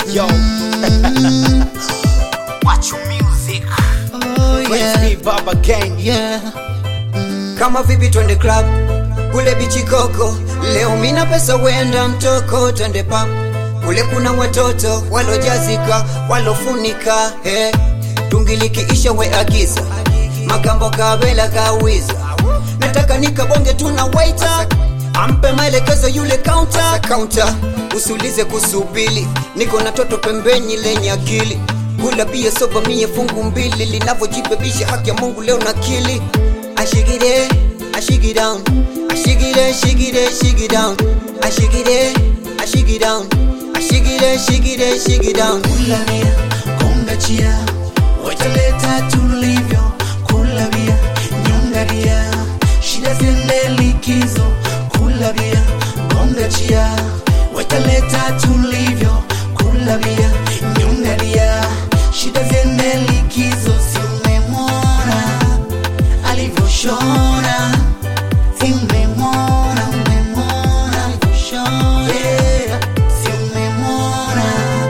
Yo. Watch your music. Oh, Praise yeah. be Baba Gang. Yeah. kama vipi twende club kule bichi koko leo mina pesa wenda mtoko twende pub kule kuna watoto walojazika walofunika he tungilikiisha we agiza makambo kabela kawiza nataka nikabonge tuna waita ampe maelekezo yule kaunta kaunta usiulize kusubili niko na toto pembeni lenye akili kula bia soba mie fungu mbili linavyojibebisha haki ya mungu leo na kili I shake it in, I shake it down. I shake it in, shake it in, shake it down. I shake it in, I shake it down. I shake it in, shake it in, shake it down. Kula bia, konga chia, wataleta tulivyo. Kula bia, nyonga bia, shida ziende likizo. Kula bia, konga chia, wataleta tulivyo. Kula bia, nyonga bia, shida ziende likizo. Si umemwona alivyoshona, si umemwona, umemwona alivyoshona, yeah. si umemwona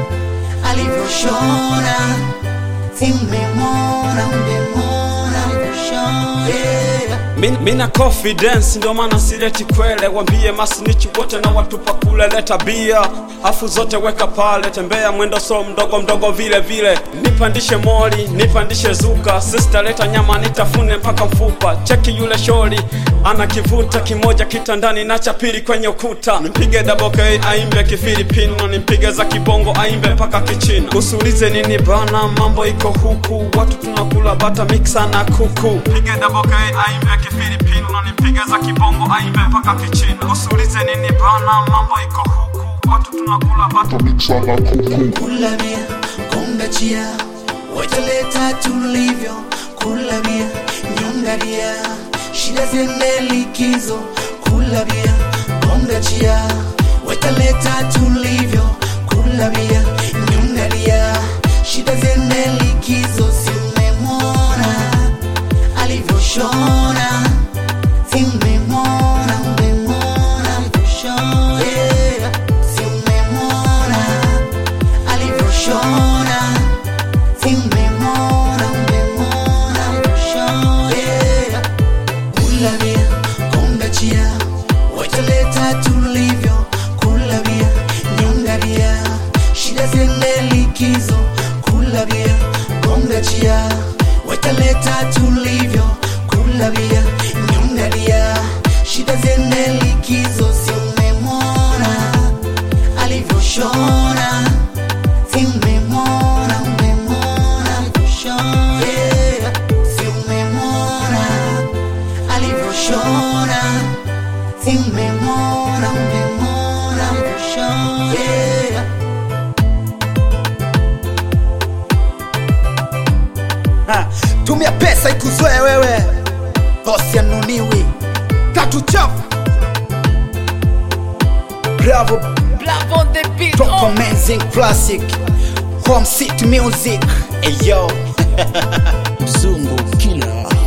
alivyoshona si umemwona umemwona alivyoshona yeah. Min- mina confidence ndio maana sileti kwele wambie masinichi wote na watupa kule leta bia afu zote weka pale tembea mwendo so mdogo mdogo vile vile nipandishe moli nipandishe zuka sister leta nyama nitafune mpaka mfupa cheki yule shori ana kivuta kimoja kitandani na cha pili kwenye ukuta nimpige double K aimbe kifilipino nimpige za kibongo aimbe mpaka kichina usiulize nini bana mambo iko huku watu tunakula bata mixa na kuku pige double K aimbe kifilipino nimpige za kibongo aimbe mpaka kichina usiulize nini bana mambo iko huku watu tunakula bata kula bia konga chia wataleta tulivyo kula bia nyonga bia shida ziende likizo kula bia konga chia wataleta tulivyo kula bia nyonga bia shida ziende likizo si umemwona alivyoshona si umemwona umemwona alivyoshona yeah. si umemwona alivyoshona si umemwona umemwona alivyoshona yeah. kula bia konga chia wataleta tulivyo kula bia nyonga bia shida ziende likizo kula bia konga chia wataleta tulivyo kula bia nyonga bia shida ziende likizo si umemwona alivyoshona si umemwona umemwona alivyoshona yeah. si umemwona alivyoshona si umemwona umemwona alivyoshona yeah. Ha, tumia pesa ikuzoe wewe bosi anuniwi tatu chafu bravo Black on the beat. top Oh. amazing classic home city music eyo mzungu killer